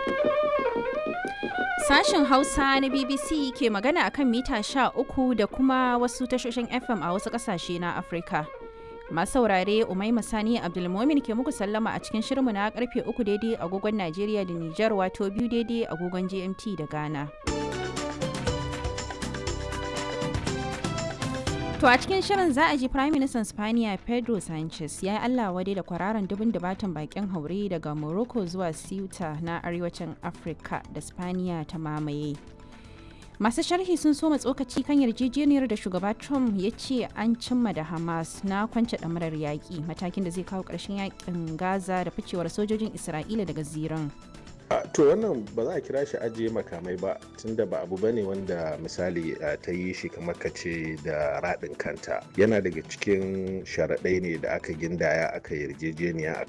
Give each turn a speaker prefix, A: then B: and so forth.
A: Sashen Hausa na BBC ke magana akan mita sha uku da kuma wasu tashoshin FM a wasu ƙasashe na Afirka. Masu saurare Umaima Sani Abdulmomin ke muku sallama a cikin shirinmu na karfe uku daidai agogon Najeriya da Nijar wato biyu daidai agogon GMT da Ghana. To a cikin shirin za a ji Prime Minister Spaniya Pedro Sanchez ya yi Allah wadai da kwararan dubin dubatan bakin haure daga Morocco zuwa Ceuta na arewacin Afirka da Spaniya ta mamaye. Masu sharhi sun soma tsokaci kan yarjejeniyar da shugaba Trump ya ce an cimma da Hamas na kwance ɗamarar yaƙi matakin da zai kawo ƙarshen yaƙin Gaza da ficewar sojojin Isra'ila daga ziran.
B: to wannan ba za a kira shi ajiye makamai ba tunda ba abu bane wanda misali ta yi shi kamar ka ce da raɗin kanta yana daga cikin sharaɗai ne da aka gindaya aka yarjejeniya